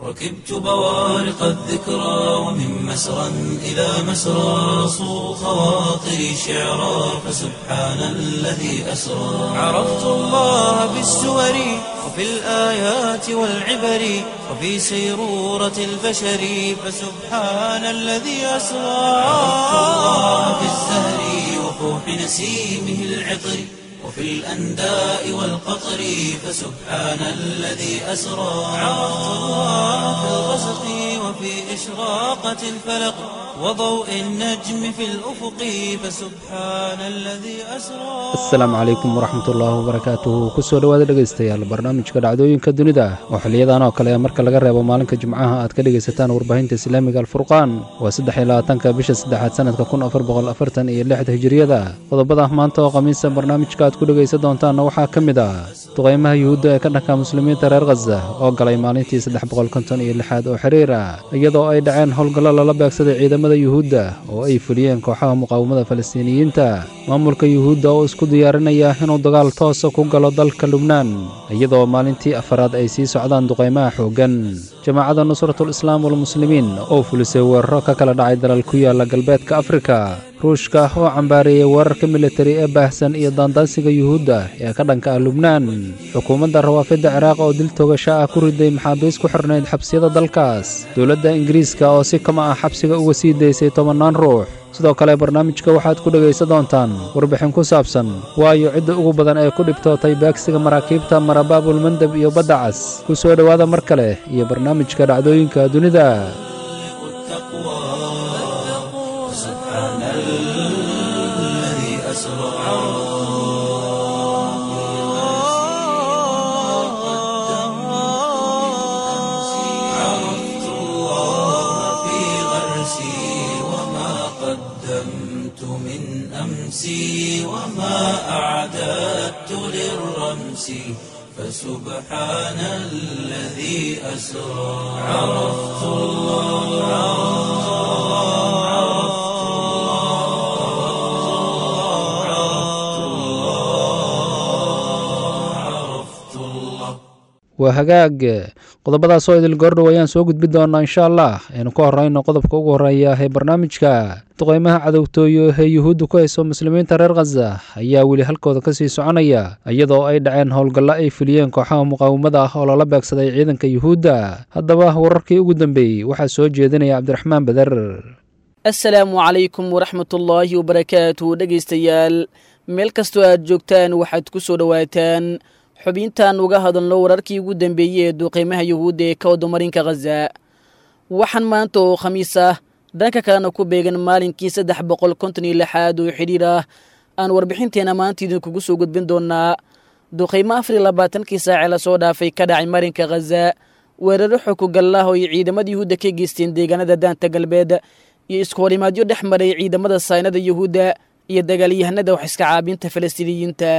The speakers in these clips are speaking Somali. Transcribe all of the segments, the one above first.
ركبت بوارق الذكرى ومن مسرى إلى مسرى صو خواطري شعرا فسبحان الذي أسرى عرفت الله بالسور وفي الآيات والعبر وفي سيرورة البشر فسبحان الذي أسرى عرفت الله بالزهر وفوح نسيمه العطر وفي الأنداء والقطر فسبحان الذي أسرى عرفت الله في الغسق وفي إشراقة الفلق وضوء النجم في الأفق فسبحان الذي أسرى asalaamu calaykum waraxmatullaahi wabarakaatuhu kusoo dhowaada dhegaystayaal barnaamijka dhacdooyinka dunida oo xiliyadan oo kale marka laga reebo maalinka jimcaha aad ka dhegaysataan warbaahinta islaamiga alfurqaan waa saddex iyo labaatanka bisha saddexaad sanadka kun afar boqol afartan iyo lixda hijiriyada qodobada maanta oo khamiisa barnaamijka aad ku dhegaysan doontaanna waxaa ka mid ah duqaymaha yuhuudda ee ka dhanka muslimiinta reer khaza oo galay maalintii saddex boqol konton iyo lixaad oo xiriir ah iyadoo ay dhaceen howlgallo lala beegsaday ciidamada yuhuudda oo ay fuliyeen kooxaha muqaawamada falastiiniyiinta maamulka yuhuudda oo isku diyaarinaya inuu dagaal toosa ku galo dalka lubnaan iyadoo maalintii afaraad ay sii socdaan duqaymaha xooggan jamaacadda nusratul islaam walmuslimiin oo fulisay weeraro ka kala dhacay dalal ku yaala galbeedka afrika ruushka oo cambaareeyey weerarka militari ee baahsan iyo daandaansiga yuhuudda ee ka dhanka ah lubnaan xukuumadda rawaafidda ciraaq oo dil togasho ah ku riday maxaabiis ku xirnayd xabsiyada dalkaas dowladda ingiriiska oo si kama ah xabsiga uga sii daysay tobannaan ruux sidoo kale barnaamijka waxaad ku dhegaysan doontaan warbixin ku saabsan waayo cidda ugu badan ee ku dhibtootay beegsiga maraakiibta marabaabul mandeb iyo badda cas ku soo dhowaada mar kale iyo barnaamijka dhacdooyinka dunida سبحان الذي أسرى عرفت الله في غرسي وما قدمت من أمسي وما أعددت للرمس فسبحان الذي أسرى عرفت الله عرفت الله عرفت الله waa hagaag qodobadaasoo idil goordhow ayaan soo gudbi doonaa insha allah aynu ka horrayno qodobka ugu horreeya ee barnaamijka duqaymaha cadowtooyo ee yuhuudda ku hayso muslimiinta reer khaza ayaa weli halkooda ka sii soconaya iyadoo ay dhaceen howlgallo ay fuliyeen kooxaha muqaawamada ah oo lala beegsaday ciidanka yuhuudda haddaba wararkii ugu dambeeyey waxaa soo jeedinaya cabdiraxmaan beder assalaamu calaykum waraxmatullaahi wabarakaatu dhegaystayaal meel kastoo aad joogtaan waxaad ku soo dhowaataan xubintan uga hadalno wararkii ugu dambeeyey ee duqeymaha yuhuudda ee ka wadamarinka khaza waxaan maanta oo khamiis ah dhanka kalena ku beegan maalinkii saddex boqol konton iyo lixaad oo xidhiir ah aan warbixinteena maanta idinkugu soo gudbin doonaa duqeymo afar iyo labaatankii saace lasoo dhaafay ka dhacay marinka khaza weeraro xokugallah oo ay ciidamada yuhuudda ka geysteen deegaanada daanta galbeed iyo iskuhorimaadyo dhex maray ciidamada saynada yuhuudda iyo dagaalyahanada wax iska caabinta falastiiniyiinta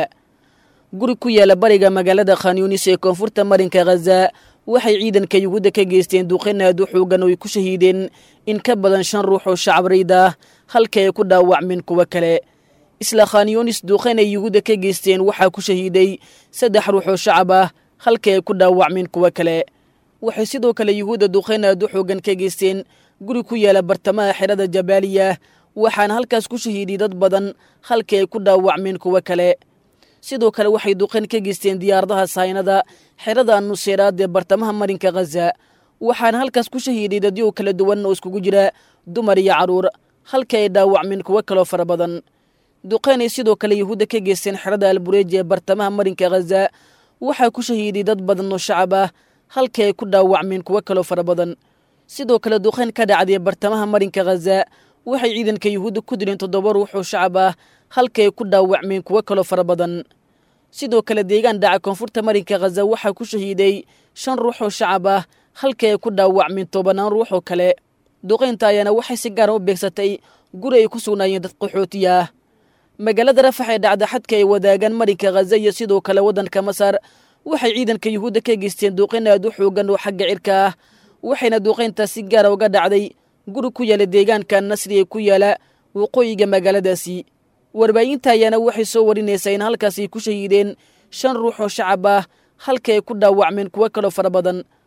guri ku yaala bariga magaalada khanyunis ee koonfurta marinka khaza waxay ciidanka yuhuudda ka geysteen duqeyn aad u xoogan oo ay ku shahiideen in ka badan shan ruux oo shacabarayd ah halka ay ku dhaawacmeen kuwo kale isla khanyunis duqeyn ay yuhuudda ka geysteen waxaa ku shahiiday saddex ruux oo shacab ah halka ay ku dhaawacmeen kuwo kale waxay sidoo kale yuhuudda duqeyn aad u xoogan ka geysteen guri ku yaala bartamaha xerada jabaaliya waxaana halkaas ku shahiiday dad badan halka ay ku dhaawacmeen kuwo kale sidoo kale waxay duqeyn ka geysteen diyaaradaha saynada xerada nuseeraad ee bartamaha marinka khaza waxaana halkaas ku shahiiday dadyo kala duwan oo iskugu jira dumar iyo carruur halka ay dhaawacmeen kuwo kaloo fara badan duqeyn ay sidoo kale yuhuudda ka geysteen xerada albureeji ee bartamaha marinka khaza waxaa ku shahiiday dad badan oo shacab ah halka ay ku dhaawacmeen kuwo kaloo fara badan sidoo kale duqeyn ka dhacday bartamaha marinka khaza waxay ciidanka yuhuudda ku dileen toddoba ruux oo shacab ah halka ay ku dhaawacmeen kuwo kaloo fara badan sidoo kale deegaan dhaca koonfurta marinka khaza waxaa ku shahiiday shan ruux oo shacab ah halka ay ku dhaawacmeen tobanaan ruux oo kale duqeynta ayaana waxay si gaara u beegsatay guri ay ku sugnaayeen dad qaxooti ah magaalada rafax ee dhacda xadka ay wadaagaan marinka khaza iyo sidoo kale waddanka masar waxay ciidanka yuhuudda ka geysteen duuqeyn aad u xoogan oo xagga cirka ah waxayna duuqeyntaa si gaara uga dhacday guri ku yaala deegaanka nasri ee ku yaala waqooyiga magaaladaasi warbaahinta ayaana waxay soo warinaysaa in halkaasi ku shahiideen shan ruux oo shacab ah halka ay ku dhaawacmeen kuwo kaloo fara badan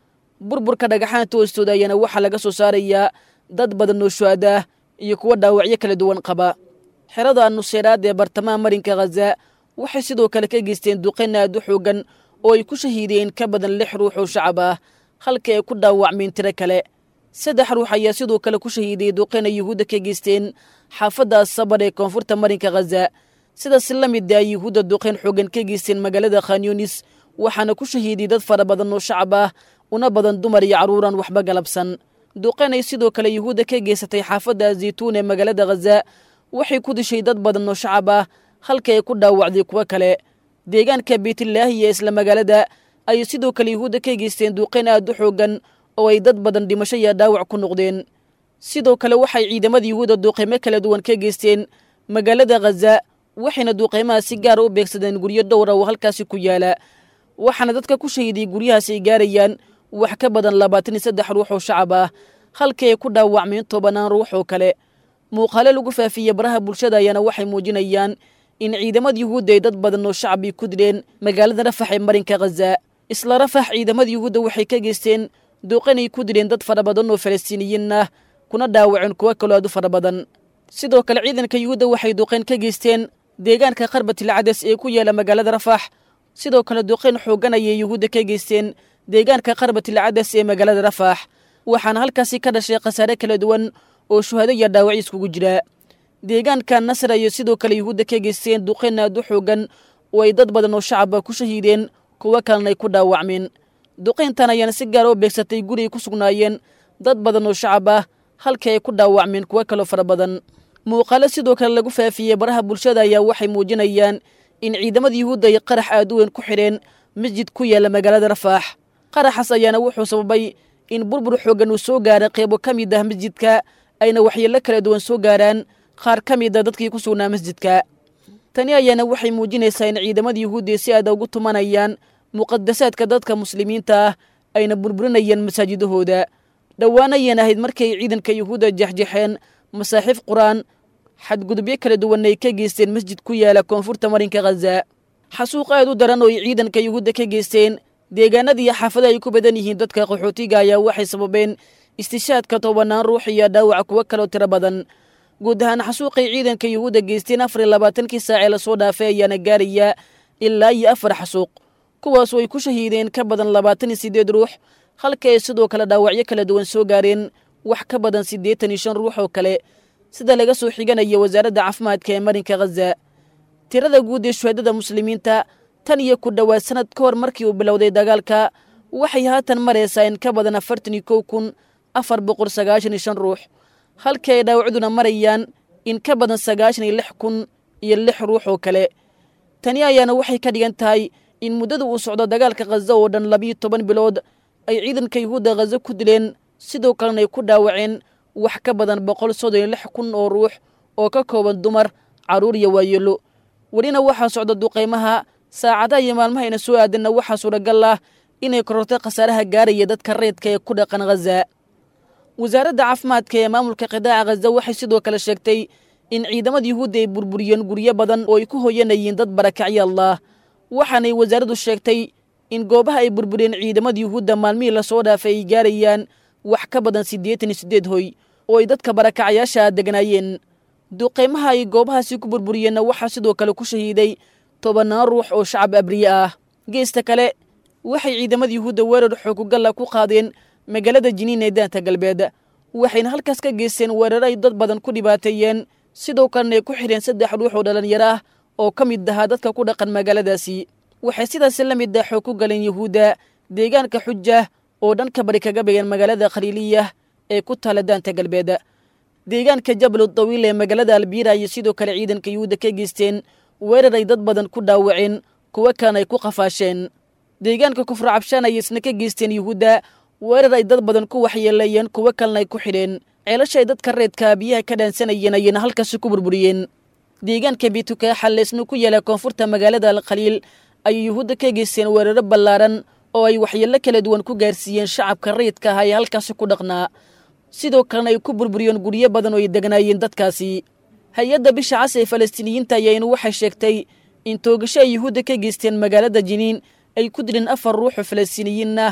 burburka dhagaxaanta hoostooda ayaana waxaa laga soo saarayaa dad badan oo shuhadaah iyo kuwa dhaawacyo kala duwan qaba xerada nuseyraad ee bartamaha marinka khaza waxay sidoo kale ka geysteen duqayn aad u xoogan oo ay ku shahiideen ka badan lix ruux oo shacab ah halka ay ku dhaawacmeen tiro kale saddex ruux ayaa sidoo kale ku shahiiday duqayn ay yuhuudda ka geysteen xaafadda sabar ee koonfurta marinka khaza sidaas la mid ah yuhuudda duqayn xoogan ka geysteen magaalada khanyunis waxaana ku shahiiday dad fara badan oo shacab ah una badan dumar iyo carruuran waxba galabsan duqayn ay sidoo kale yuhuudda ka geysatay xaafadda zaytuun ee magaalada khaza waxay ku dishay dad badan oo shacab ah halka ay ku dhaawacday kuwo kale deegaanka beytlaahi ee isla magaalada ayay sidoo kale yuhuudda ka geysteen duqayn aad u xoogan oo ay dad badan dhimasho iyo dhaawac ku noqdeen sidoo kale waxay ciidamada yuhuudda duuqaymo kala duwan ka geysteen magaalada khaza waxayna duuqaymaha si gaara u beegsadeen guryo dhowra oo halkaasi ku yaala waxaana dadka ku shahiiday guryahaas ay gaarayaan wax ka badan labaatan iyo saddex ruux oo shacab ah halkii ay ku dhaawacmeen tobanaan ruux oo kale muuqaale lagu faafiyey baraha bulshada ayaana waxay muujinayaan in ciidamada yuhuudda ay dad badan oo shacbi ku dileen magaalada rafax ee marinka khaza isla rafax ciidamada yuhuudda waxay ka geysteen duuqanay ku dileen dad fara badan oo falastiiniyiin ah kuna dhaawaceen kuwo kaloo aad u fara badan sidoo kale ciidanka yuhuudda waxay duqayn ka geysteen deegaanka qarbatil cades ee ku yaala magaalada rafax sidoo kale duqayn xoogan ayay yuhuudda ka geysteen deegaanka qarbatil cades ee magaalada rafax waxaana halkaasi ka dhashay khasaare kala duwan oo shuhado iyo dhaawaci iskugu jira deegaanka nasr ayay sidoo kale yuhuudda ka geysteen duqayn aad u xoogan oo ay dad badan oo shacaba ku shahiideen kuwo kalena ay ku dhaawacmeen duqayntan ayaana si gaara u beegsatay guri ay ku sugnaayeen dad badan oo shacab ah halkii ay ku dhaawacmeen kuwo kaloo fara badan muuqaalo sidoo kale lagu faafiyey baraha bulshada ayaa waxay muujinayaan in ciidamada yuhuudda ay qarax aad u weyn ku xidheen masjid ku yaala magaalada rafaax qaraxaas ayaana wuxuu sababay in burbur xooggan uu soo gaaray qeybo ka mid ah masjidka ayna waxyeello kala duwan soo gaaraan qaar ka mid a dadkii ku sugnaa masjidka tani ayaana waxay muujinaysaa in ciidamada yuhuudda si aada ugu tumanayaan muqadasaadka dadka muslimiinta ah ayna burburinayaan masaajidahooda dhowaanayeen ahayd markay ciidanka yuhuudda jexjexeen masaaxiif qur-aan xadgudubyo kala duwan ay ka geysteen masjid ku yaala koonfurta marinka khaza xasuuq aad u daran oo ay ciidanka yuhuudda ka geysteen deegaanada iyo xaafada ay ku badan yihiin dadka qaxootiga ayaa waxay sababeen istishaadka tobanaan ruux iyo dhaawac kuwo kaloo tiro badan guud ahaan xasuuqay ciidanka yuhuudda geysteen afar iyo labaatankii saacee lasoo dhaafay ayaana gaaraya ilaa iyo afar xasuuq kuwaasoo ay ku shahiideen ka badan labaatan iyo siddeed ruux halka ay sidoo kale dhaawacyo kala duwan soo gaareen wax ka badan siddeetan iyo shan ruux oo kale sida laga soo xiganaya wasaaradda caafimaadka ee marinka khaza tirada guud ee shuhadada muslimiinta tan iyo ku dhowaad sanad ka hor markii uu bilowday dagaalka waxay haatan maraysaa in ka badan afartan iyo kow kun afar boqol sagaashan iyo shan ruux halkii ay dhaawacduna marayaan in ka badan sagaashan iyo lix kun iyo lix ruux oo kale tani ayaana waxay ka dhigan tahay in muddada uu socdo dagaalka khaza oo dhan labiyo toban bilood ay ciidanka yuhuudda khaza ku dileen sidoo kalena ay ku dhaawaceen wax ka badan boqol soddon iyo lix kun oo ruux oo ka kooban dumar carruur iyo waayeelo welina waxaa socda duqaymaha saacadaha iyo maalmahayna soo aadanna waxaa suuragal ah inay korortay khasaaraha gaaraya dadka reedka ee ku dhaqan khaza wasaaradda caafimaadka ee maamulka qidaaca khaza waxay sidoo kale sheegtay in ciidamada yuhuudda ay burburiyeen guryo badan oo ay ku hoyanayeen dad barakacyo allah waxaanay wasaaraddu sheegtay in goobaha ay burburiyeen ciidamada yuhuudda maalmihii lasoo dhaafay ay gaarayaan wax ka badan siddeetan iyo siddeed hoy oo ay dadka barakacayaasha deganaayeen duqeymaha ay goobahaasi ku burburiyeenna waxaa sidoo kale ku shahiiday tobannaan ruux oo shacab abriye ah geesta kale waxay ciidamada yuhuudda weerar xoogugalla ku qaadeen magaalada jiniin ee daanta galbeed waxayna halkaas ka geysteen weerar ay dad badan ku dhibaateeyeen sidoo kalena ay ku xidheen saddex ruux oo dhallinyaro ah oo ka mid ahaa dadka ku dhaqan magaaladaasi waxay sidaasi la mid ah xoog ku galeen yuhuudda deegaanka xuja oo dhanka bari kaga began magaalada khaliiliyah ee ku taala daanta galbeed deegaanka jabal dawiil ee magaalada albiira ayay sidoo kale ciidanka yuhuudda ka geysteen weerar ay dad badan ku dhaawaceen kuwo kalena ay ku qafaasheen deegaanka kufra cabshaan ayay isna ka geysteen yuhuudda weerar ay dad badan ku waxyeeleeyeen kuwo kalena ay ku xidheen ceelasha ay dadka reedka biyaha ka dhaansanayeen ayayna halkaasi ku burburiyeen deegaanka bitukaaxa leesna ku yaala koonfurta magaalada alkhaliil ayay yuhuudda ka geysteen weeraro ballaaran oo ay waxyeello kala duwan ku gaarsiiyeen shacabka rayidka ah ee halkaasi ku dhaqnaa sidoo kalena ay ku burburiyeen guryo badan oo ay degnaayeen dadkaasi hay-adda bisha cas ee falastiiniyiinta ayaynu waxay sheegtay in toogasho ay yuhuudda ka geysteen magaalada jiniin ay ku dileen afar ruuxoo falastiiniyiin ah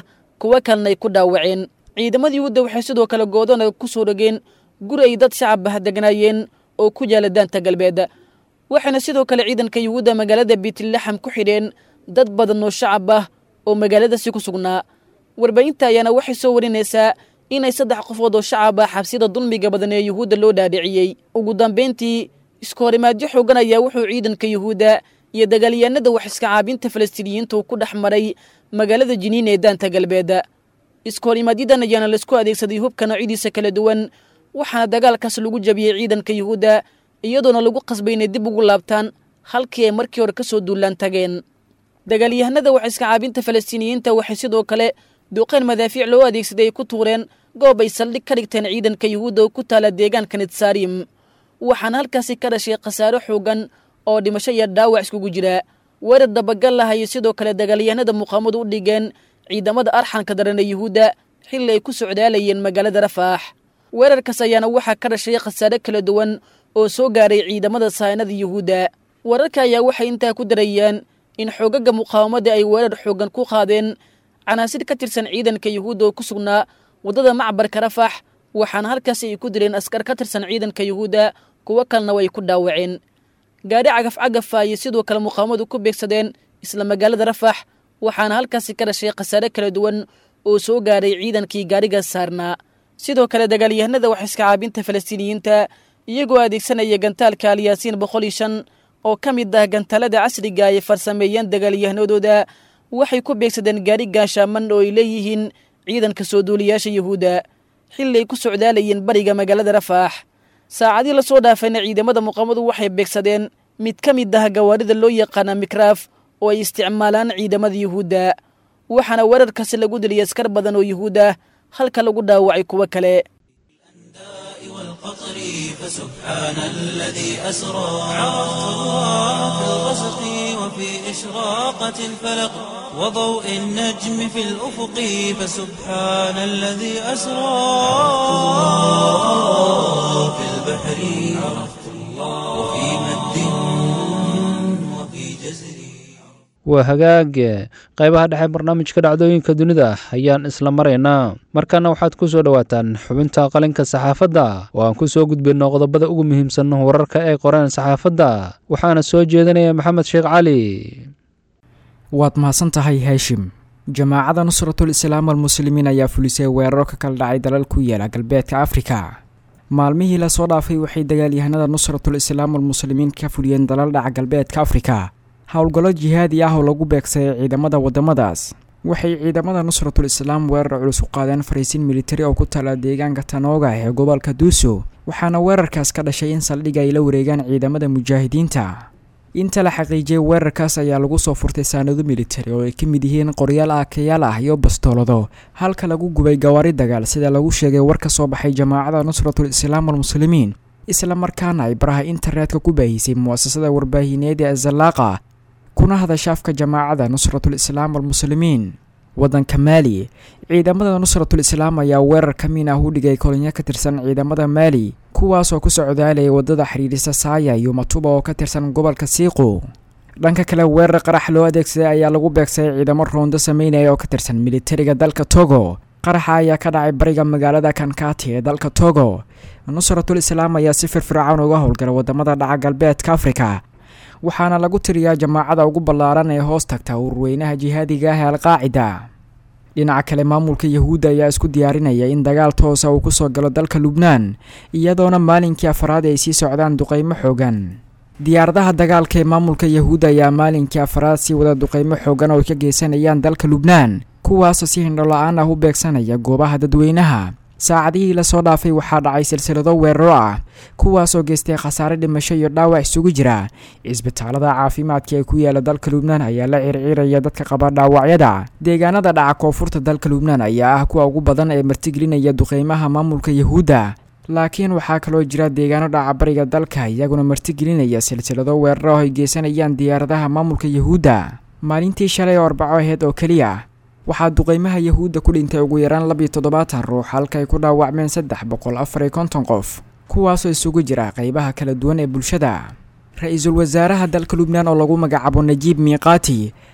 kuwo kalena ay ku dhaawaceen ciidamada yuhuudda waxay sidoo kale goodona ku soo rogeen guri ay dad shacab ah degnaayeen oo ku yaala daanta galbeed waxayna sidoo kale ciidanka yuhuudda magaalada biitlaxam ku xidheen dad badan oo shacab ah oo magaaladaasi ku sugnaa warbaahinta ayaana waxay soo warinaysaa inay saddex qofood oo shacab ah xabsida dulmiga badan ee yuhuudda loo dhaadhiciyey ugu dambayntii isku horimaadyo xoogan ayaa wuxuu ciidanka yuhuudda iyo dagaalyahanada wax iska caabinta falastiiniyiinta uu ku dhex maray magaalada jiniin ee daanta galbeed isku horimaadyaddan ayaana laisku adeegsaday hubka noocyadiisa kala duwan waxaana dagaalkaas lagu jabiyey ciidanka yuhuudda iyadoona lagu qasbay inay dib ugu laabtaan halkii ay markii hore ka soo duulaan tageen dagaalyahanada wax iska caabinta falastiiniyiinta waxay sidoo kale duuqeen madaafiic loo adeegsaday ay ku tuureen goob ay saldhig ka dhigteen ciidanka yuhuudda oo ku taala deegaanka nitsaarim waxaana halkaasi ka dhashay khasaaro xoogan oo dhimasho iyo dhaawac iskugu jira weerar dabagal ah ayay sidoo kale dagaalyahanada muqaamadu u dhigeen ciidamada arxanka daran ee yuhuudda xilli ay ku socdaalayeen magaalada rafaax weerarkaas ayaana waxaa ka dhashay khasaare kala duwan oo soo gaaray ciidamada sahaynada yuhuudda wararka ayaa waxay intaa ku darayaan in xoogaga muqaawamada ay weerar xoogan ku qaadeen canaasir ka tirsan ciidanka yuhuudda oo ku sugnaa waddada macbarka rafax waxaana halkaasi ay ku dileen askar ka tirsan ciidanka yuhuudda kuwo kalena way ku dhaawaceen gaadhi cagaf cagafa ayay sidoo kale muqaawamadu ku beegsadeen isla magaalada rafax waxaana halkaasi ka dhashay khasaare kala duwan oo soo gaaray ciidankii gaadhigaas saarnaa sidoo kale dagaalyahanada wax iska caabinta falastiiniyiinta iyagoo adeegsanaya gantaalka alyaasiin boqol iyo shan oo ka mid ah gantaalada casriga ay farsameeyeen dagaalyahanadooda waxay ku beegsadeen gaari gaashaaman oo ay leeyihiin ciidanka soo duuliyaasha yuhuudda xilli ay ku socdaalayeen bariga magaalada rafaax saacadii lasoo dhaafayna ciidamada muqaamadu waxay beegsadeen mid ka mid ah gawaarida loo yaqaana mikraaf oo ay isticmaalaan ciidamada yuhuudda waxaana weerarkaasi lagu diliyay askar badan oo yuhuud ah halka lagu dhaawacay kuwo kale والقطر فسبحان الذي أسرى عرفت الله في الغسق وفي إشراقة الفلق وضوء النجم في الأفق فسبحان الذي أسرى في البحر عرفت الله وفي مد وفي جزر waa hagaag qaybaha dhexe barnaamijka dhacdooyinka dunida ayaan isla maraynaa markana waxaad ku soo dhowaataan xubinta qalinka saxaafadda oo aan ku soo gudbinno qodobada ugu muhiimsan wararka ee qoreen saxaafadda waxaana soo jeedinaya maxamed sheekh cali waad mahadsan tahay haashim jamaacada nusratul islaam almuslimiin ayaa fulisay weeraro ka kala dhacay dalal ku yaala galbeedka afrika maalmihii lasoo dhaafay waxay dagaalyahanada nusratul islaam almuslimiin ka fuliyeen dalal dhaca galbeedka afrika howlgallo jihaadi ah oo lagu beegsaday ciidamada waddamadaas waxay ciidamada nusratul islaam weerar culus u qaadeen fariisiin militari oo ku taala deegaanka tanooga ee gobolka duuso waxaana weerarkaas ka dhashay in saldhig ay la wareegaan ciidamada mujaahidiinta inta la xaqiijiyay weerarkaas ayaa lagu soo furtay saanado militari oo ay ka mid yihiin qoryaal aakayaal ah iyo bastoolado halka lagu gubay gawaari dagaal sida lagu sheegay war ka soo baxay jamaacada nusratul islaam almuslimiin isla markaana ay baraha internetka ku baahisay mu'asasada warbaahineed ee azallaaqa kuna hadasha afka jamaacada nusratul islaam almuslimiin waddanka maali ciidamada nusratul islaam ayaa weerar ka miin ah u dhigay kolonyo ka tirsan ciidamada maali kuwaasoo ku socdaalayay waddada xidhiidhisa saaya iyo matuba oo ka tirsan gobolka siiqu dhanka kale weerar qarax loo adeegsaday ayaa lagu beegsaday ciidamo roondo sameynaya oo ka tirsan militariga dalka togo qaraxa ayaa ka dhacay bariga magaalada kankati ee dalka togo nusratul islaam ayaa si firfircoon uga howlgala wadamada dhaca galbeedka afrika waxaana lagu tiriyaa jamaacada ugu ballaaran ee hoos tagta ururweynaha jihaadiga ah ee alqaacida dhinaca kale maamulka yahuudda ayaa isku diyaarinaya in dagaal toosa uu kusoo galo dalka lubnaan iyadoona maalinkii afaraad ay sii socdaan duqeymo xoogan diyaaradaha dagaalka ee maamulka yahuudda ayaa maalinkii afaraad sii wada duqeymo xoogan oo ay ka geysanayaan dalka lubnaan kuwaasoo si hindho la-aan ah u beegsanaya goobaha dadweynaha saacadihii lasoo dhaafay waxaa dhacay silsilado weeraro ah kuwaasoo geystay khasaare dhimasho iyo dhaawac isugu jira cisbitaalada caafimaadka ee ku yaala dalka lubnaan ayaa la circiiraya dadka qaba dhaawacyada deegaanada dhaca koonfurta dalka lubnaan ayaa ah kuwa ugu badan ee martigelinaya duqeymaha maamulka yahuudda laakiin waxaa kaloo jira deegaano dhaca bariga dalka iyaguna martigelinaya silsilado weeraro ay geysanayaan diyaaradaha maamulka yahuudda maalintii shalay oo arbaco aheyd oo keliya waxaa duqeymaha yahuudda ku dhintay ugu yaraan labiyo toddobaatan ruux halka ay ku dhaawacmeen saddex boqol afar iyo konton qof kuwaasoo isugu jira qeybaha kala duwan ee bulshada ra-iisul wasaaraha dalka lubnaan oo lagu magacaabo najiib miiqaati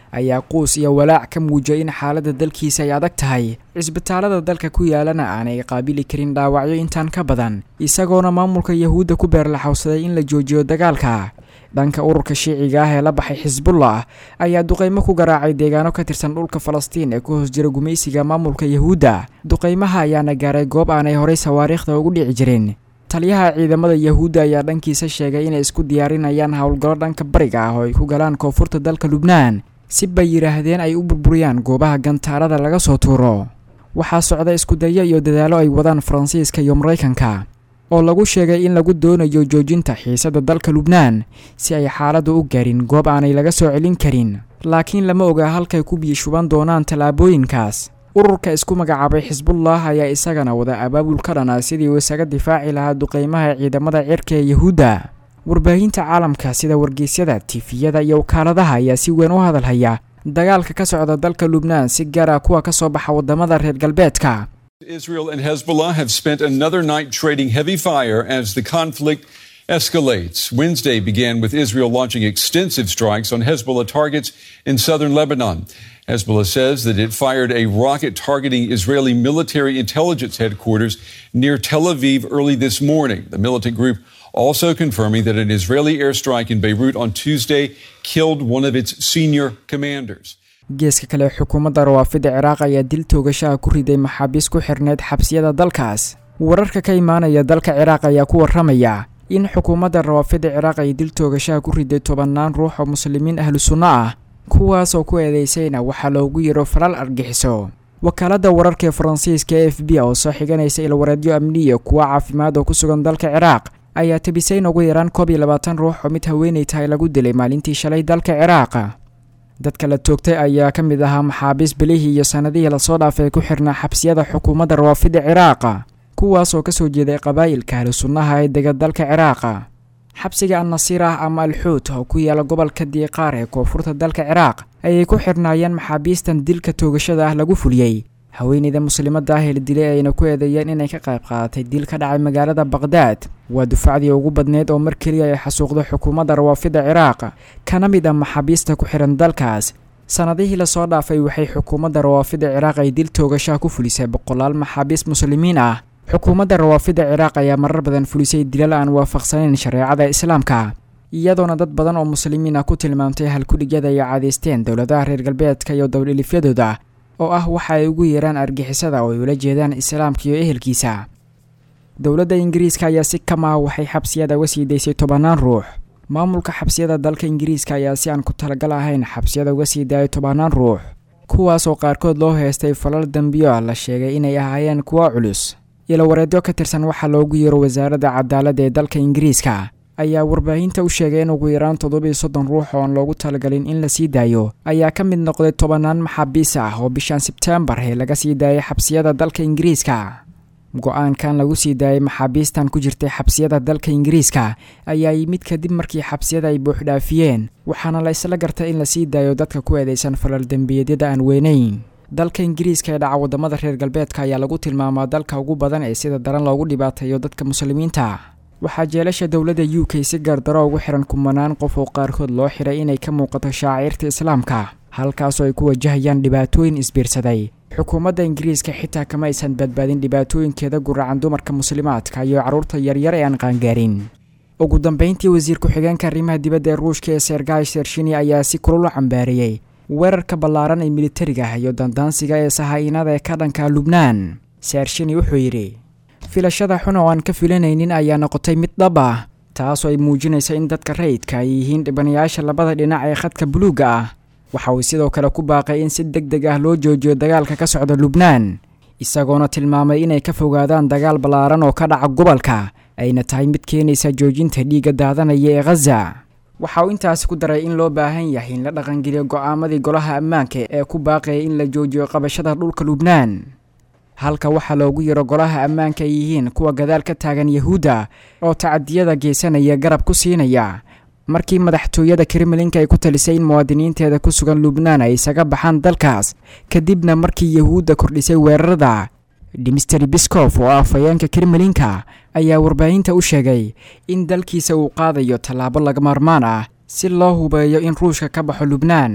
ayaa quus iyo walaac ka muujiyay in xaaladda dalkiisa ay adag tahay cisbitaalada dalka ku yaalana aanay qaabili karin dhaawacyo intaan ka badan isagoona maamulka yahuudda ku beerlaxowsaday in la joojiyo dagaalka dhanka ururka shiiciga ah ee la baxay xisbullah ayaa duqeymo ku garaacay deegaano ka tirsan dhulka falastiin ee ku hoos jira gumaysiga maamulka yahuudda duqeymaha ayaana gaaray goob aanay horay sawaariikhda ugu dhici jirin taliyaha ciidamada yahuudda ayaa dhankiisa sheegay inay isku diyaarinayaan howlgallo dhanka bariga ah oo ay ku galaan koonfurta dalka lubnaan si bay yidhaahdeen ay u burburiyaan goobaha gantaarada laga soo tuuro waxaa socda iskudayo iyo dadaallo ay wadaan faransiiska iyo maraykanka oo lagu sheegay in lagu doonayo joojinta xiisadda dalka lubnaan si ay xaaladdu u gaarin goob aanay laga soo celin karin laakiin lama oga halkay ku biyishuban doonaan tallaabooyinkaas ururka isku magacaabay xisbullah ayaa isagana wada abaabul ka dhana sidii uu isaga difaaci lahaa duqeymaha ciidamada cirka ee yahuudda warbaahinta caalamka sida wargeysyada tifiyada iyo wakaaladaha ayaa si weyn u hadalhaya dagaalka ka socda dalka lubnaan si gaara kuwa ka soo baxa waddamada reer galbeedka Israel and Hezbollah have spent another night trading heavy fire as the conflict escalates. Wednesday began with Israel launching extensive strikes on Hezbollah targets in southern Lebanon. Hezbollah says that it fired a rocket targeting Israeli military intelligence headquarters near Tel Aviv early this morning. The militant group also confirming that an Israeli airstrike in Beirut on Tuesday killed one of its senior commanders. geeska kale xukuumadda rawaafida ciraaq ayaa dil toogashaha ku riday maxaabiis ku xirneyd xabsiyada dalkaas wararka ka imaanaya dalka ciraaq ayaa ku warramaya in xukuumadda rawaafida ciraaq ay dil toogashaha ku riday tobannaan ruux oo muslimiin ahlu sunno ah kuwaas oo ku eedeysayna waxaa loogu yiro falal argixiso wakaaladda wararka ee faransiiska e f b oo soo xiganaysa ilwareedyo amniya kuwa caafimaad oo ku sugan dalka ciraaq ayaa tabisay in ugu yaraan koob iyo labaatan ruux oo mid haweenay tahay lagu dilay maalintii shalay dalka ciraaq dadka la toogtay ayaa ka mid ahaa maxaabiis bilihii iyo sannadihii lasoo dhaafay ku xirnaa xabsiyada xukuumadda rawaafida ciraaqa kuwaas oo kasoo jeeday qabaa'ilka ahlu sunnaha ee dega dalka ciraaqa xabsiga annasiir ah ama alxuut oo ku yaala gobolka diiqaar ee koonfurta dalka ciraaq ayay ku xirnaayeen maxaabiistan dilka toogashada ah lagu fuliyey haweeneyda muslimadda ah ee la dilay ayna ku eedeeyeen inay ka qayb qaadatay dil ka dhacay magaalada baqhdaad waa dufacdii ugu badneyd oo mar keliya ay xasuuqdo xukuumadda rawaafida ciraaq kana mid ah maxaabiista ku xihan dalkaas sannadihii lasoo dhaafay waxay xukuumadda rawaafida ciraaq ay dil toogashaha ku fulisay boqolaal maxaabiis muslimiin ah xukuumadda rawaafida ciraaq ayaa marar badan fulisay dilal aan waafaqsanayn shareecada islaamka iyadoona dad badan oo muslimiin ah ku tilmaamtay halkudhigyada ay caadeysteen dowladaha reer galbeedka iyo dowldhilifyadooda oo ah waxa ay ugu yeeraan argixisada oo ay ula jeedaan islaamka iyo ehelkiisa dowladda ingiriiska ayaa si kama ah waxay xabsiyada uga sii daysay tobannaan ruux maamulka xabsiyada dalka ingiriiska ayaa si aan ku talagal ahayn xabsiyada uga sii daayay tobannaan ruux kuwaasoo qaarkood loo heystay falal dembiyo ah la sheegay inay ahaayeen kuwa culus ilowareedyo ka tirsan waxaa loogu yeero wasaaradda cadaaladda ee dalka ingiriiska ayaa warbaahinta u sheegay in ugu yaraan toddobiyo soddon ruux oon loogu talagalin in la sii daayo ayaa ka mid noqday tobannaan maxaabiis ah oo bishan sebteembar ee laga sii daayay xabsiyada dalka ingiriiska go-aankan lagu sii daayay maxaabiistan ku jirtay xabsiyada dalka ingiriiska ayaa yimid kadib markii xabsiyada ay buuxdhaafiyeen waxaana la isla gartay in la sii daayo dadka ku eedeysan falal dembiyeedyada aan weynayn dalka ingiriiska ee dhaca waddamada reer galbeedka ayaa lagu tilmaamaa dalka ugu badan ee sida daran loogu dhibaateeyo dadka muslimiinta waxaa jeelasha dowladda u k si gaardaro ugu xihan kumanaan qof oo qaarkood loo xiray inay ka muuqato shaaciirta islaamka halkaasoo ay ku wajahayaan dhibaatooyin isbiirsaday xukuumadda ingiriiska xitaa kama aysan badbaadin dhibaatooyinkeeda guracan dumarka muslimaadka iyo carruurta yaryar ee aan qaangaarin ugu dambeyntii wasiir ku-xigeenka arrimaha dibadda ee ruushka ee sergay sershini ayaa si kulul u cambaareeyey weerarka ballaaran ee militariga iyo dandaansiga ee sahaa-inada ee ka dhanka lubnaan sershini wuxuu yidhi filashada xun oo aan ka filanaynin ayaa noqotay mid dhab ah taasoo ay muujinaysa in dadka rayidka ay yihiin dhibanayaasha labada dhinac ee khadka buluugga ah waxa uu sidoo kale ku baaqay in si deg deg ah loo joojiyo dagaalka ka socda lubnaan isagoona tilmaamay inay ka fogaadaan dagaal ballaaran oo ka dhaca gobolka ayna tahay mid keenaysa joojinta dhiigga daadanaya ee khaza waxa uu intaasi ku daray in loo baahan yahay in la dhaqangeliyo go'aamadii golaha ammaanka ee ku baaqaya in la joojiyo qabashada dhulka lubnaan halka waxaa loogu yaro golaha ammaanka ay yihiin kuwa gadaal ka taagan yahuudda oo tacadiyada geysanaya garab ku siinaya markii madaxtooyada kremlinka ay ku talisay in muwaadiniinteeda ku sugan lubnaan ay isaga baxaan dalkaas kadibna markii yahuudda kordhisay weerarada dimister biskof oo ah afhayeenka kremlinka ayaa warbaahinta u sheegay in dalkiisa uu qaadayo tallaabo laga maarmaan ah si loo hubeeyo in ruushka ka baxo lubnaan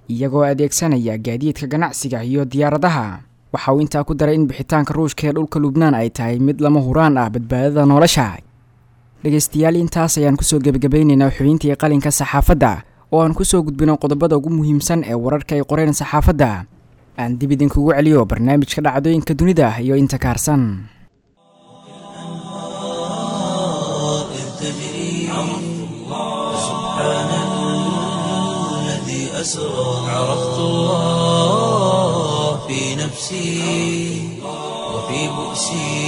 iyagoo adeegsanaya gaadiidka ganacsiga iyo diyaaradaha waxa uu intaa ku daray in bixitaanka ruushka ee dhulka lubnaan ay tahay mid lama huraan ah badbaadada nolosha dhegaystayaal intaas ayaan kusoo gebagabaynaynaa xubintii qalinka saxaafadda oo aan kusoo gudbino qodobada ugu muhiimsan ee wararka ay qoreen saxaafadda aan dib idinkugu celiyo barnaamijka dhacdooyinka dunida iyo inta kaarsan إذ تجري سبحان الذي أسرى عرفت الله في نفسي وفي بؤسي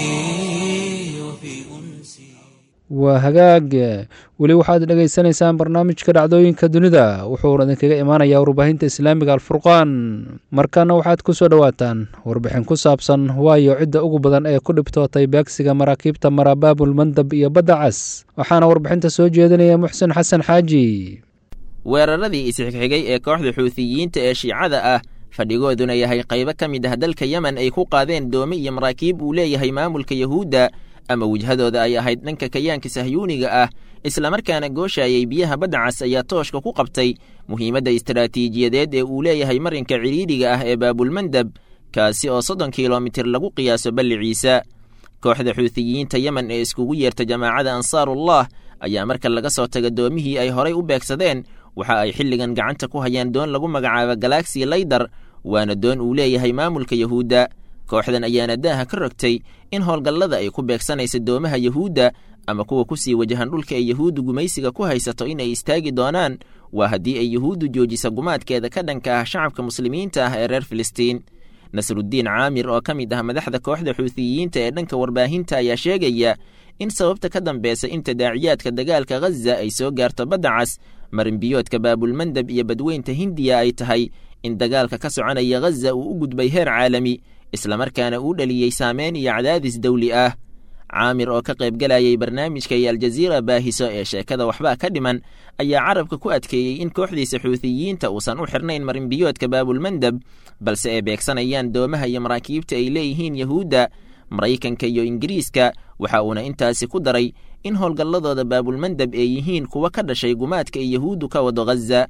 وفي أنسي waa hagaag weli waxaad dhegaysanaysaan barnaamijka dhacdooyinka dunida wuxuuna idinkaga imaanayaa warbaahinta islaamiga alfurqaan markaana waxaad ku soo dhowaataan warbixin ku saabsan waayo cidda ugu badan ee ku dhibtootay beegsiga maraakiibta marabaabul mandab iyo badda cas waxaana warbixinta soo jeedinaya muxsen xasan xaaji weeraradii isxigxigay ee kooxda xuutiyiinta ee shiicada ah fadhigooduna yahay qaybo ka mid ah dalka yemen ay ku qaadeen doome iyo maraakiib uu leeyahay maamulka yahuudda ama wejhadooda ay ahayd dhanka kayaanka sahyuuniga ah islamarkaana gooshayay biyaha badda cas ayaa tooshka ku qabtay muhiimadda istaraatiijiyadeed ee uu leeyahay marinka cidhiidhiga ah ee baabulmandab kaasi oo soddon kilomitir lagu qiyaaso balliciisa kooxda xuutiyiinta yemen ee iskugu yeerta jamaacada ansaarullah ayaa marka laga soo taga doomihii ay horay u beegsadeen waxa ay xilligan gacanta ku hayaan doon lagu magacaabo galaxi laydar waana doon uu leeyahay maamulka yahuudda kooxdan ayaana daaha ka rogtay in howlgallada ay ku beegsanaysa doomaha yahuudda ama kuwa ku sii wajahan dhulka ay yahuuddu gumaysiga ku haysato in ay istaagi doonaan waa haddii ay yahuuddu joojisa gumaadkeeda ka dhanka ah shacabka muslimiinta ah ee reer filistiin nasruddiin caamir oo ka mid ah madaxda kooxda xuutiyiinta ee dhanka warbaahinta ayaa sheegaya in sababta ka dambeysa in tadaaciyaadka dagaalka ghaza ay soo gaarto badda cas marinbiyoodka baabulmandab iyo badweynta hindiya ay tahay in dagaalka ka soconaya ghaza uu u gudbay heer caalami islamarkaana uu dhaliyey saameyn iyo cadaadis dawli ah caamir oo ka qaybgalayay barnaamijka iyo aljaziira baahiso ee sheekada waxbaa ka dhiman ayaa carabka ku adkeeyey in kooxdiisa xuutiyiinta uusan u xirnayn marinbiyoodka baabulmandab balse ay beegsanayaan doomaha iyo maraakiibta ay leeyihiin yahuudda maraykanka iyo ingiriiska waxa uuna intaasi ku daray in howlgalladooda baabulmandab ay yihiin kuwa ka dhashay gumaadka ay yahuuddu ka wado ghaza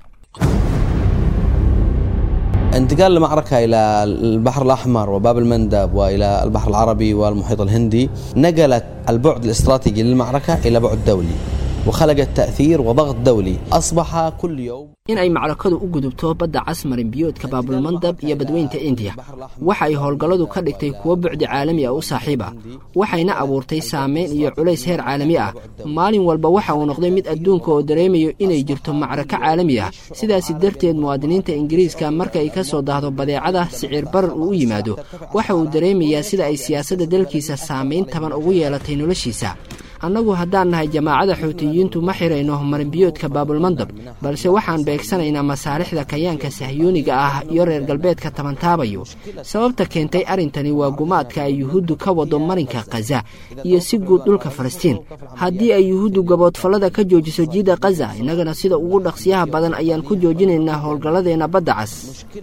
انتقال المعركة إلى البحر الأحمر وباب المندب وإلى البحر العربي والمحيط الهندي نقلت البعد الاستراتيجي للمعركة إلى بعد دولي وخلقت تأثير وضغط دولي أصبح كل يوم in ay macrakadu u gudubto badda cas marinbiyoodka baabulmandab iyo badweynta indiya waxa ay howlgalladu ka dhigtay kuwo bucdi caalami ah u saaxiib ah waxayna abuurtay saameyn iyo culays heer caalami ah maalin walba waxa uu noqday mid adduunka oo dareemayo inay jirto macrako caalami ah sidaasi darteed muwaadiniinta ingiriiska marka ay ka soo dahdo badeecada siciir barar uu u yimaado waxa uu dareemayaa sida ay siyaasadda dalkiisa saamayn taban ugu yeelatay noloshiisa annagu haddaan nahay jamaacada xuutiyiintu ma xirayno marinbiyoodka baabulmandab balse waxaan beegsanaynaa masaalixda kayaanka sahyuuniga ah iyo reer galbeedka tabantaabayo sababta keentay arrintani waa gumaadka ay yuhuuddu ka wado marinka khaza iyo si guud dhulka falastiin haddii ay yuhuuddu gaboodfallada ka joojiso jiidda khaza innagana sida ugu dhaqsiyaha badan ayaan ku joojinaynaa howlgalladeenna badda cas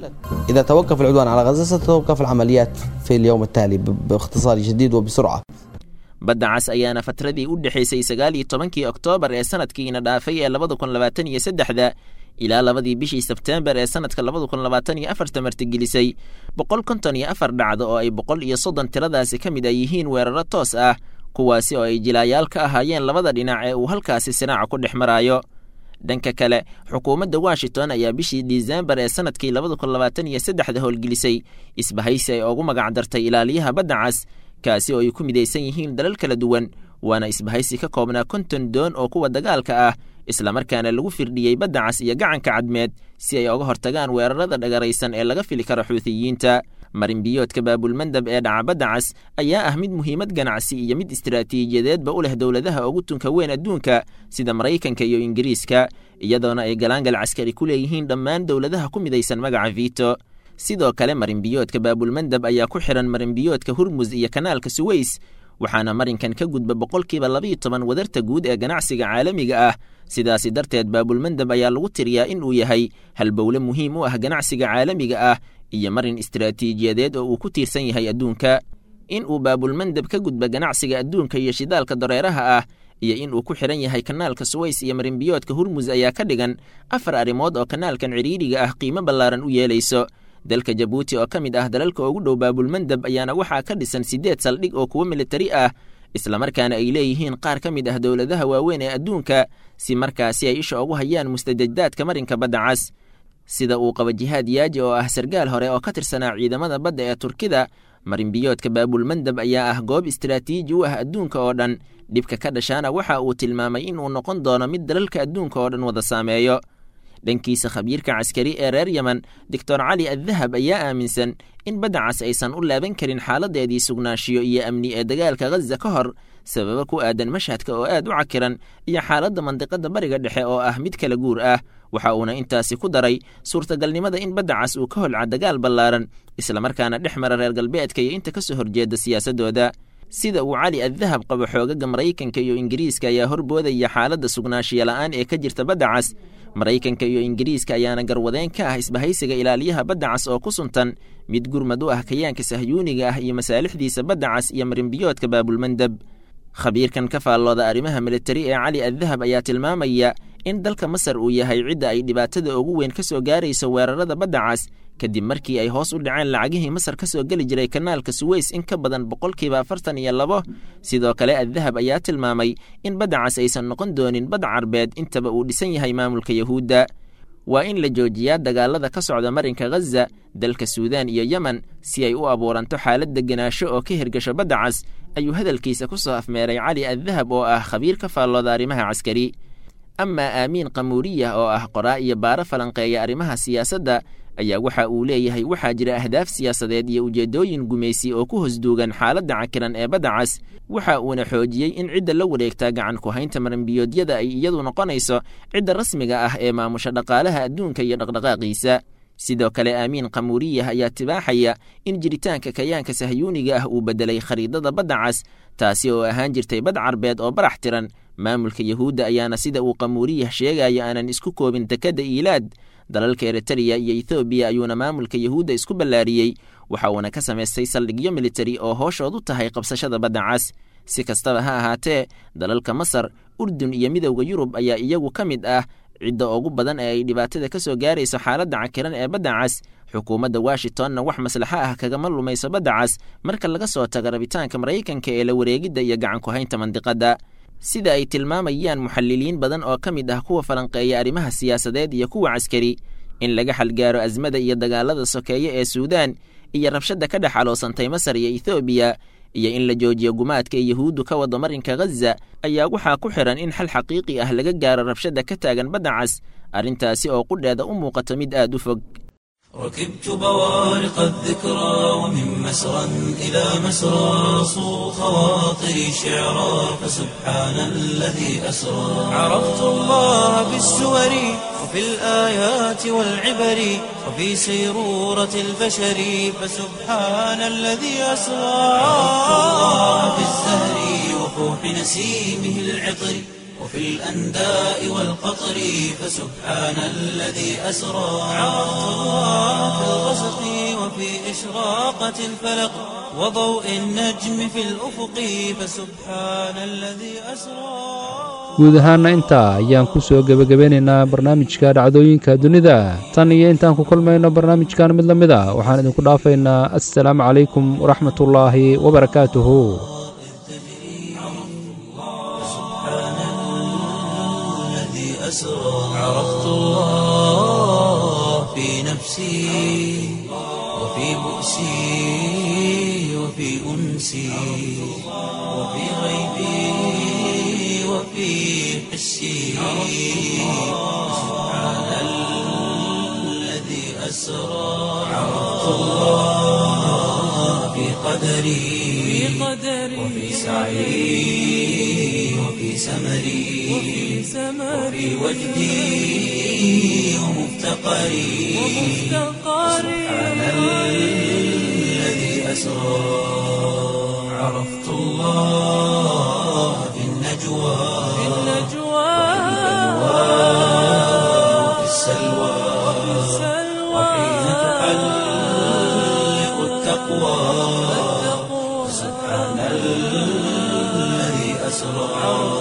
إذا توقف العدوان على غزة ستتوقف العمليات في اليوم التالي باختصار شديد وبسرعة badda cas ayaana fatradii u dhexaysay sagaal iyo tobankii oktoobar ee sanadkiina dhaafay ee labada kun labaatan iyo saddexda ilaa labadii bishii sebteembar ee sanadka labada kun labaatan iyo afarta martigelisay boqol konton iyo afar dhacdo oo ay boqol iyo soddon tiradaasi ka mid ay yihiin weeraro toos ah kuwaasi oo ay jilaayaal ka ahaayeen labada dhinac ee uu halkaasi sinaaca ku dhex maraayo dhanka kale xukuumadda washington ayaa bishii disembar ee sanadkii labada kun labaatan iyo saddexda howlgelisay isbahaysi ay ugu magac dartay ilaaliyaha badda cas kaasi oo ay ku midaysan yihiin dalal kala duwan waana isbahaysi ka koobnaa konton doon oo kuwa dagaalka ah islamarkaana lagu firdhiyey badda cas iyo gacanka cadmeed si ay oga hortagaan weerarada dhagaraysan ee laga fili karo xuutiyiinta marinbiyoodka baabulmandab ee dhaca badda cas ayaa ah mid muhiimad ganacsi iyo mid istaraatiijiyadeedba u leh dowladaha ugu tunka weyn adduunka sida maraykanka iyo ingiriiska iyadoona ay galaangal caskari ku leeyihiin dhammaan dowladaha ku midaysan magaca vito sidoo kale marinbiyoodka baabulmandab ayaa ku xihan marinbiyoodka hurmus iyo kanaalka suweys waxaana marinkan ka gudba boqolkiiba labiiyo toban wadarta guud ee ganacsiga caalamiga ah sidaasi darteed baabulmandab ayaa lagu tiriyaa in uu yahay halbowle muhiim u ah ganacsiga caalamiga ah iyo marin istaraatiijiyadeed oo uu ku tiirsan yahay adduunka in uu baabulmandab ka gudba ganacsiga adduunka iyo shidaalka dareeraha ah iyo in uu ku xidhan yahay kanaalka suways iyo marinbiyoodka hurmus ayaa ka dhigan afar arrimood oo kanaalkan cidhiidhiga ah qiimo ballaaran u yeelayso dalka jabuuti oo ka mid ah dalalka ugu dhow baabulmandab ayaana waxaa ka dhisan siddeed saldhig oo kuwo militari ah islamarkaana ay leeyihiin qaar ka mid ah dowladaha waaweyn ee adduunka si markaasi ay isha ugu hayaan mustajadaadka marinka badda cas sida uu qaba jihaad yaaji oo ah sargaal hore oo ka tirsanaa ciidamada badda ee turkida marinbiyoodka baabulmandab ayaa ah goob istaraatiiji u ah adduunka oo dhan dhibka ka dhashaana waxa uu tilmaamay inuu noqon doono mid dalalka adduunka oo dhan wada saameeyo dhankiisa khabiirka caskari ee reer yemen doctor cali addahab ayaa aaminsan in badda cas aysan u laaban karin xaaladeedii sugnaanshiyo iyo amni ee dagaalka ghaza ka hor sababo ku aadan mashhadka oo aad u cakiran iyo xaaladda mandiqada bariga dhexe oo ah mid kala guur ah waxa uuna intaasi ku daray suurtagalnimada in badda cas uu ka holca dagaal ballaaran islamarkaana dhex mara reer galbeedka iyo inta ka soo horjeeda siyaasadooda sida uu cali addahab qabo xoogaga maraykanka iyo ingiriiska ayaa horboodaya xaaladda sugnaanshiya la'aan ee ka jirta badda cas maraykanka iyo ingiriiska ayaana garwadeen ka ah isbahaysiga ilaaliyaha badda cas oo ku suntan mid gurmad u ah kayaanka sahyuuniga ah iyo masaalixdiisa badda cas iyo marinbiyoodka baabulmandab khabiirkan ka faallooda arrimaha militari ee cali addahab ayaa tilmaamaya in dalka masar uu yahay cidda ay dhibaatada ugu weyn ka soo gaarayso weerarada badda cas kadib markii ay hoos u dhaceen lacagihii masar ka soo geli jiray kanaalka suweys in ka badan boqolkiiba afartan iyo labo sidoo kale addahab ayaa tilmaamay in badda cas aysan noqon doonin bad carbeed intaba uu dhisan yahay maamulka yahuudda waa in la joojiyaa dagaalada ka socda marinka ghaza dalka suudaan iyo yemen si ay u abuuranto xaalad degenaansho oo ka hirgasho badda cas ayuu hadalkiisa ku soo afmeeray cali addahab oo ah khabiir ka faallooda arrimaha caskari amaa aamiin qamuuriya oo ah qoraa iyo baaro falanqeeya arrimaha siyaasadda ayaa waxa uu leeyahay waxaa jira ahdaaf siyaasadeed iyo ujeeddooyin gumaysi oo ku hosduugan xaaladda cakiran ee badda cas waxa uuna xoojiyey in cidda la wareegtaa gacan ku haynta maranbiyoodyada ay iyadu noqonayso cidda rasmiga ah ee maamusha dhaqaalaha adduunka iyo dhaqdhaqaaqiisa sidoo kale aamiin qamuuriyah ayaa tibaaxaya in jiritaanka kayaanka sahyuuniga ah uu beddelay khariidada badda cas taasi oo ahaan jirtay bad carbeed oo barax tiran maamulka yahuudda ayaana sida uu qamuuriyah sheegayo aanan isku koobin dekadda iilaad dalalka eritariya iyo ethoobiya ayuuna maamulka yahuudda isku ballaariyey waxa uuna ka samaystay saldhigyo militari oo hooshood u tahay qabsashada badda cas si kastaba ha ahaatee dalalka masar urdun iyo midowda yurub ayaa iyagu ka mid ah cidda ugu badan ee ay dhibaatada ka soo gaarayso xaaladda cakiran ee badda cas xukuumadda washingtonna wax maslaxo ah kagama lumayso badda cas marka laga soo tago rabitaanka maraykanka ee la wareegidda iyo gacan ku haynta mandiqadda sida ay tilmaamayaan muxaliliin badan oo ka mid ah kuwa falanqeeya arrimaha siyaasadeed iyo kuwa caskari in laga xalgaaro asmada iyo dagaalada sokeeye ee suudaan iyo rabshadda ka dhex aloosantay masar iyo ethoobiya iyo in la joojiyo gumaadka ee yahuuddu ka wado marinka ghaza ayaa waxaa ku xihan in xal xaqiiqi ah laga gaaro rabshadda ka taagan badda cas arrintaasi oo qudheeda u muuqato mid aad u fog ركبت بوارق الذكرى ومن مسرى إلى مسرى صو خواطري شعرا فسبحان الذي أسرى عرفت الله بالسور وفي الآيات والعبر وفي سيرورة البشر فسبحان الذي أسرى عرفت الله بالزهر وفوح نسيمه العطر وفي الأنداء والقطر فسبحان الذي أسرى عرفت الله في الغسق وفي إشراقة الفلق وضوء النجم في الأفق فسبحان الذي أسرى guud ahaana intaa ayaan ku soo gebagabeynaynaa barnaamijka dhacdooyinka dunida tan iyo intaan ku kulmayno barnaamijkan mid la mid a waxaan idinku dhaafaynaa assalaamu calaykum waraxmatullaahi wabarakaatuhu أسرى عرفت الله في نفسي وفي بؤسي وفي أنسي وفي غيبي وفي حسي سبحان الذي أسرى عرفت الله في قدري وفي سعي وفي سمري وفي وجدي ومفتقري سبحان الذي أسرى عرفت الله في النجوى وفي السلوى وحين تحلق التقوى سبحان الذي أسرى